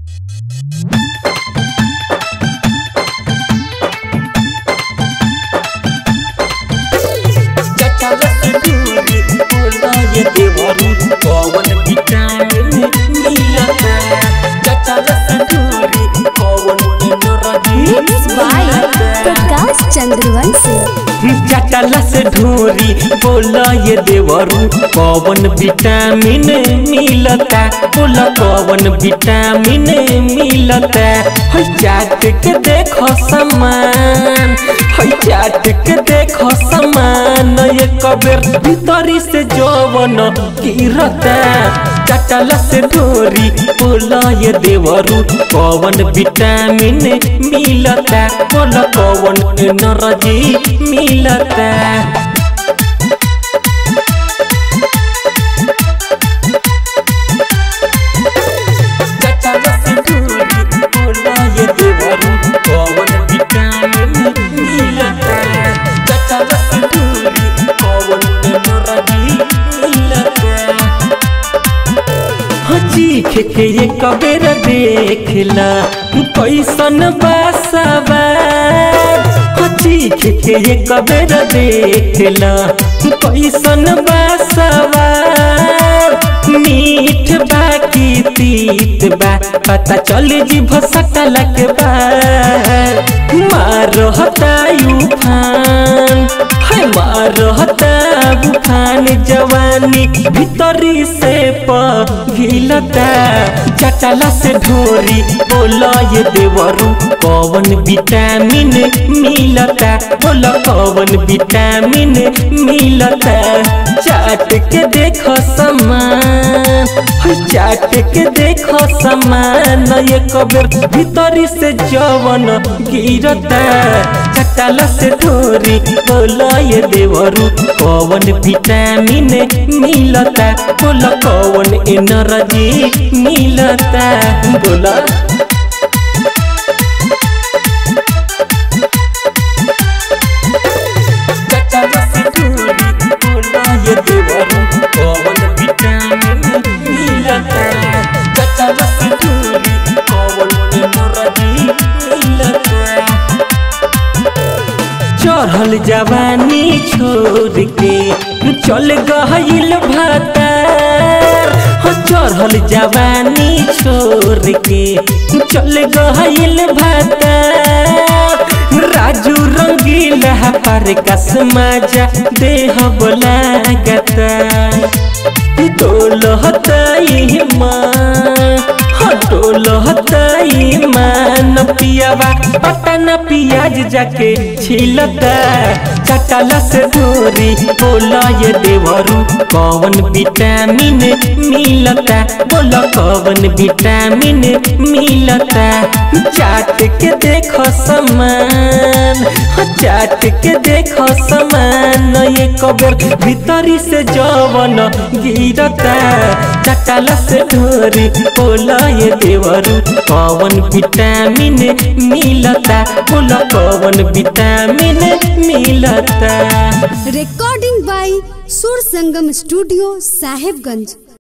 Mixed by Prakash Chandravanshi चटला से ढोरी बोला ये देवरू कौन विटामिन मिलता बोला कौन विटामिन मिलता है चाट के देखो समान है चाट के देखो समान ये कबेर भीतरी से जवन गिरता चटला से ढोरी बोला ये देवरू कौन विटामिन मिलता बोला कौन एनर्जी मिलता चटला से ढोरी बोला ये देवरू कौन विटामिन मिलता चटला से ढोरी कौन एनर्जी मिलता चीख के ये कबेर देखला कैसन बासवा चीख के ये कबेर देखला कैसन बासवा मीठ बा की तीत बा पता चल जी भसकला के बा मारहता उफान है मारहता उफान जवानी भीतरी से पघिलता चटला से ढोरी बोला ये देवरू कौन विटामिन मिलता बोला कौन विटामिन मिलता चाट के देखो समान है चाट के देखो समान ये कबेर भीतरी से जवन गिरता चटला से ढोरी बोला ये देवरू कौन विटामिन मिलता बोला कौन एनर्जी मिलता बोला चटला से ढोरी बोला ये देवरू कौन विटामिन मिलता चटला से ढोरी कौन एनर्जी मिलता चढ़ल जवानी छोड़ के चल गहिल भातार हो चढ़ल जवानी छोड़ के चल गहिल भातार राजू रंगीला पर कसमा जा देह बोला गता डोलहताई माँ डोलहताई माँ न पियावा पटन पियाज जाके छिलता चटला से दूरी बोला ये देवरू कौन विटामिन मिलता बोला कौन विटामिन मिलता चाट के देखो समान चाट के देखो समान ये कबर भीतरी से जवन गिरता चटला से ढोरी बोला ये देवरू कौन विटामिन मिलता बोला कौन विटामिन मिलता रिकॉर्डिंग बाय सुर संगम स्टूडियो साहेबगंज